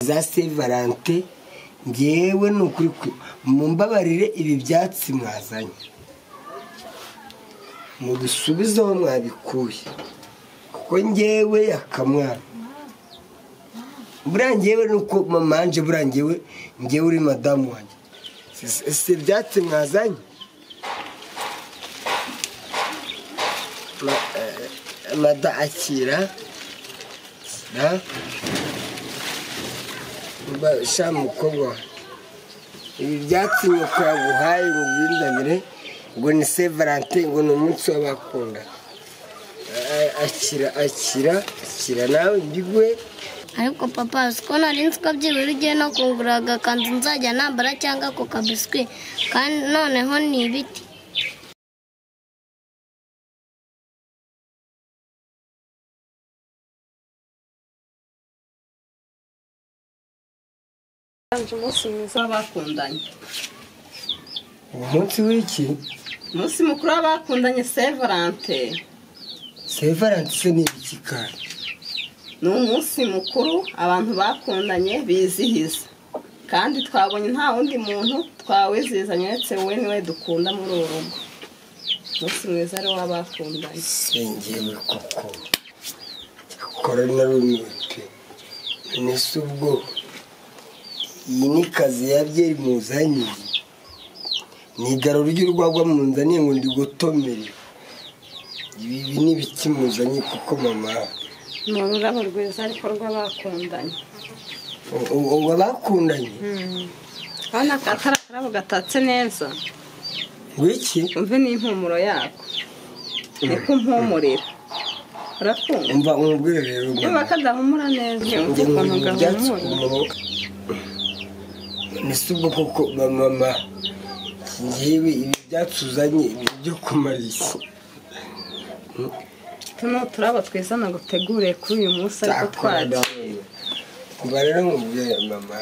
za Saint Valentin ngewe ni ukuri mumbabarire ibi byatsi mwazanye mubisubize aho mwabikuye kuko ngewe yakamwana buriya ngewe ni uko mamanje buriya ngewe ngewe uri madamu wanjye si ibyatsi mwazanye mada akira sha mukobwa we ibi byatsi nyoko yaguhaye ngo byinzanire ngo ni se valentin ngo ni umunsi w'abakunda akira akira akira nawe mbiguhe ariko papa siko nari nzi ko byibura ugiye no kungura agakanzu nzajya nambara cyangwa ako kabiswi kandi noneho ni ibiti umunsi mwiza w'abakundanye umunsi w'iki umunsi mukuru w'abakundanye saint valentin se valentin se ni iki kandi ni umunsi mukuru abantu bakundanye bizihiza kandi twabonye nta wundi muntu twawizihizanya uretse wowe niwe dukunda muri uru rugo umunsi mwiza ari w'abakundanye sengewe koko korona rumite nese ubwo iyi ni kazi yabyeyi muzanye ni igarura ry'urwagwa munzaniye ngo ndi gutomere ibi ibi ni ibiki muzanye kuko mama ni ururabo rwiza ariko rw'abakundanye u- u- ubu abakundanye urabona ko atari akarabo gatatse neza wiki umve n'impumuro yako ni kumpumurira urakumva umva umubwire rero niba mama kadahumura neza yumva njye nkubwira ukuntu ibyatsi ku gahumura maboko nese ubwo koko ba mama ngewe ibi byatsi uzanye ni ibyo kumara iki utu ni uturabo twiza naguteguriye kuri uyu munsi ariko twagiye kuba rero nkubwira mama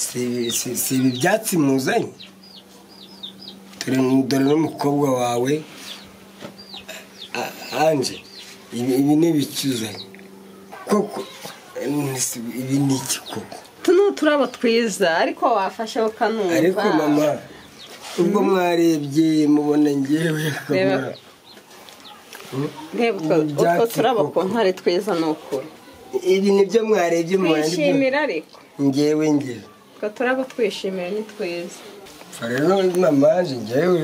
si ibi- si- si ibi byatsi muzanye dore dore n'umukobwa wawe A- anje ibi ibi ni ibiki uzanye koko nese ibi ni iki koko utu ni uturabo twiza ariko wafashe ukanumva ariko mama ubwo mwarebye mubona ngewe Reba. akamara reba utwo ibi byatsi utwo turabo koko. ku ntare twiza ni ukuri ibi nibyo mwarebye mubona twishimira ariko ngewe ngewe utwo turabo twishimira ni twiza Pfa rero mamaje ngewe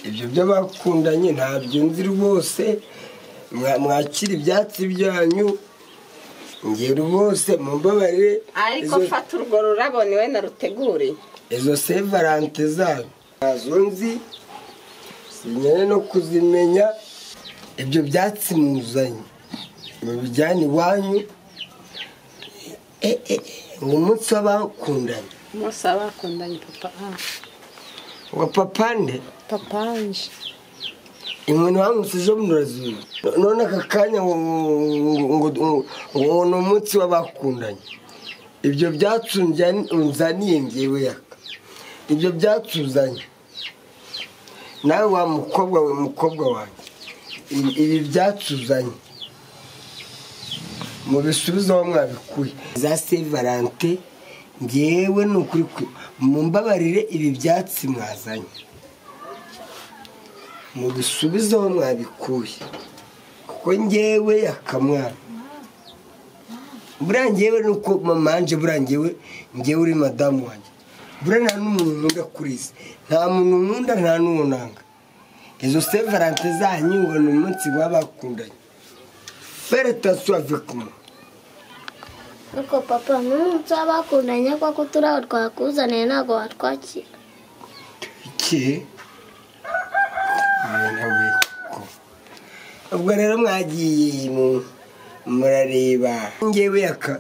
ibyo by'abakundanye ntabyo nzi rwose Mwa- mwakira ibyatsi byanyu ngewe rwose mumbabarire ariko izo- fata urwo rurabo niwe naruteguriye izo se valante zayo ntazo nzi sinyere no kuzimenya ibyo byatsi muzanye mubijyane iwanyu Eh, eh, eh, ni umunsi w'abakundanye umunsi abakundanye papa ah, wa papa nde papa anje inkoni wamutse ejo bundi none aka kanya ngo ngo- ngo- ngo ni umunsi w'abakundanye ibyo byatsi unjyani- unzaniye ngewe yaka ibyo byatsi uzanye nawe wa mukobwa we mukobwa wanjye ibi ibi byatsi uzanye mubisubize aho mwabikuye za saint valentin ngewe ni ukuri ku- mumbabarire ibi byatsi mwazanye mubisubize aho mwabikuye kuko ngewe yakamwana buriya ngewe ni uko mamanje buriya ngewe ngewe uri madamu wanjye buriya nta n'umuntu nkunda kuri isi nta muntu nkunda nta n'uwo nanga izo se valante zanyu ngo ni umunsi baba bakundanye feretasiyo avekuma ariko papa n'umunsi w'abakundanye kuko uturabo twakuzaniye ntabwo watwakira iki nawe ko ubwo rero mwagiye mu- murareba ngewe yaka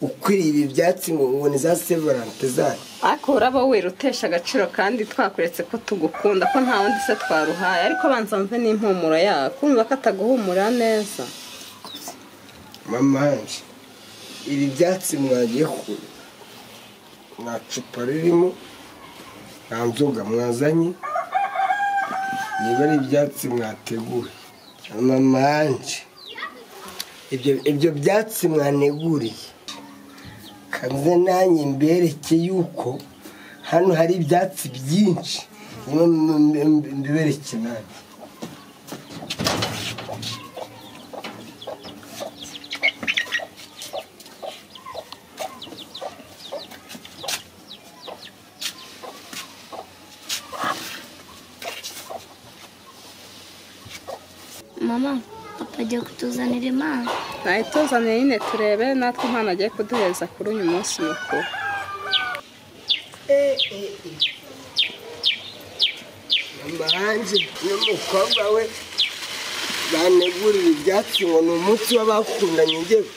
ukwiriye ibi byatsi ngo ubone za sevalante zanyu ariko urabo we rutesha agaciro kandi twakuretse ko tugukunda ko nta wundi se twaruhaye ariko banza mve n'impumuro yako kumva ko ataguhumura neza mamanje ibi byatsi mwagiye kure nta cupa ririmo nta nzoga mwazanye niba ari ibyatsi mwateguye mamanje ibyo ibyo byatsi mwaneguriye muze nanjye mbereke yuko hano hari ibyatsi byinshi nimwe mbibereke nanjye mama papa agiye kutuzanira impano nayituzaniye nyine turebe natwe umwana agiye kuduhereza kuri uyu munsi mukuru mbanje n'umukobwa we banegurira ibyatsi ngo ni umunsi w'abakundanye ngewe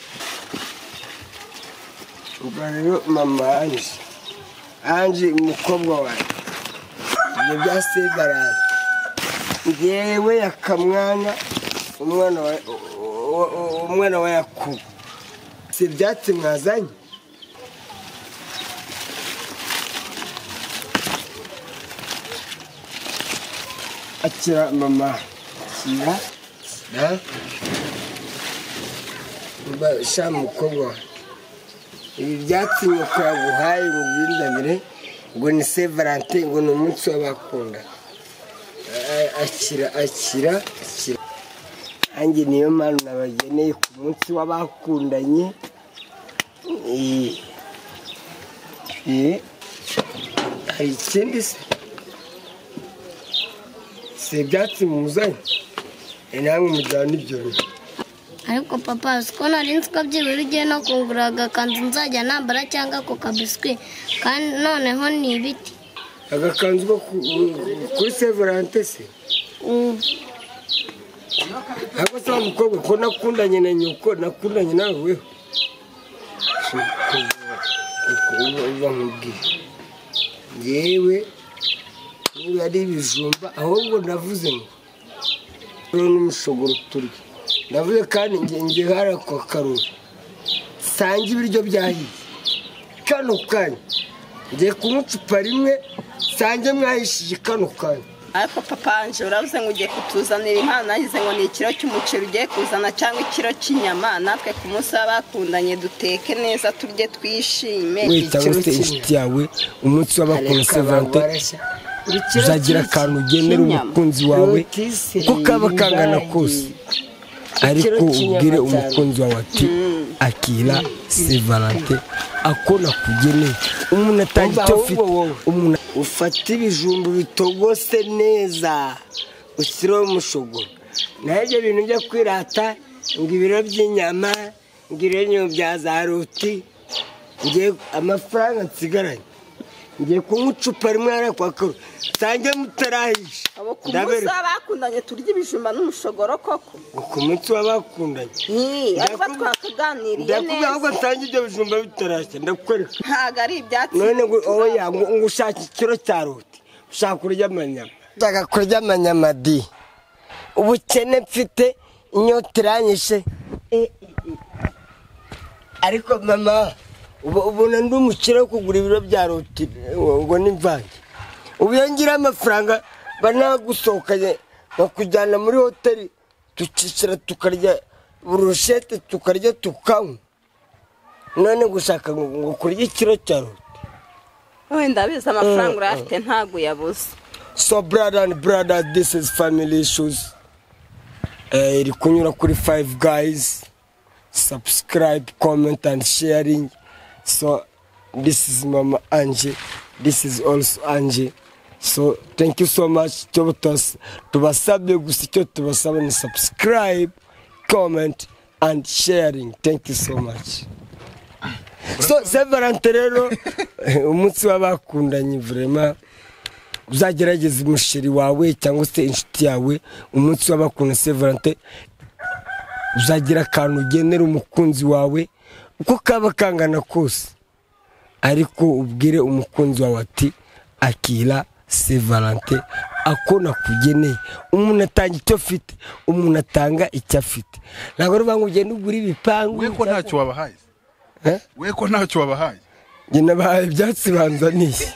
ubwo rero mama anje anje umukobwa wanjye ibyo byasigaranye ngewe yakamwana umwana wa wa- wa- umwana wa yakubu si ibyatsi mwazanye akira mama akira na mba sha mukobwa ibi byatsi nyoko yaguhaye ngo ubindabire ngo ni se valentin ngo ni umunsi w'abakunda A- akira akira akira nanjye niyo mpamvu nabageneye ku munsi w'abakundanye Eh. Eh. hari ikindi se si ibyatsi muzanye Eh, namwe mujyana ibyo bintu ariko papa uzi ko nari nzi ko byibura ugiye no kungura agakanzu nzajya nambara cyangwa ako kabiswi kandi noneho ni ibiti agakanzu ko ku- kuri se valentin se Ubu. ntabwo se wa mukobwa ko nakundanye na nyoko nakundanye nawe weho uba nkubwiye yewe niba ari ibijumba ahubwo navuze ngo rero n'umushogoro turya ndavuze kandi nge- nge hari ako karori sange ibiryo byahiye kano kanya ngiye kunywa icupa rimwe sange mwahishije kano kanya ariko papa wanjye urabuze ngo ugiye kutuzanira impano nagize ngo ni ikiro cy'umuceri ugiye kuzana cyangwa ikiro cy'inyama natwe ku munsi w'abakundanye duteke neza turye twishime witaho ikiro se cy'inyama inshuti yawe umunsi w'abakunda Areka sevante bagwarashya. uzagira akantu ugenera umukunzi wawe uko kaba kangana kose ariko ubwire umukunzi wawe ati akira sevalante ako nakugeneye umuntu atanga icyo afite umuntu ufata ibijumba bitogose neza ushyireho umushogoro naho ibyo bintu byo kwirata ngo ibiro by'inyama ngo ibiro bya za ruti ngiye amafaranga nsigaranye ngiye kunywa icupa rimwe hariya kwa karo nsange mutarahisha Abo ku munsi ndabereka w'abakundanye turya ibijumba n'umushogoro koko ku munsi w'abakundanye Hi, ariko Ndakubwira- twatuganiriye ndakubwira neza ahubwo nsange ibyo bijumba bitarashya ndakwereka ntabwo ari ibyatsi none ngo oya ngo ngo ushake ikiro cya ruti ushaka kurya amanyama ushaka kurya amanyama di ubukene mfite inyota iranyishe Eh, eh, eh. ariko mama ubu- ubona ndi umukire wo kugura ibiro bya ruti ngo ngo ni mvange ubu iyo ngira amafaranga banagusohokanye bakujyana muri hoteli tukicara tukarya burushete tukarya tukanywa none gushaka ngo ngo kurya ikiro cya ruti wenda abizi amafaranga urayafite ntabwo uyabuze So brother and brother, this is family issues. Eh, iri kunyura kuri five guys. Subscribe, comment and sharing. So this is Mama Angie. This is also Angie. So thank you so much. Icyo tuwas- tubasabye gusa icyo tubasaba ni subscribe, comment and sharing. Thank you so much. So Severante rero eh, umunsi w'abakundanye vraiment uzagerageze umusheri wawe cyangwa se inshuti yawe umunsi w'abakunda severante uzagira akantu ugenera umukunzi wawe uko kaba kangana kose ariko ubwire umukunzi wawe ati akira severante ako nakugeneye umuntu atanga icyo afite umuntu atanga icyo afite ntabwo ari ngo ugende ugura ibipangu we ko ntacyo wabahaye Eh? we ko ntacyo wabahaye njye nabahaye ibyatsi banzaniye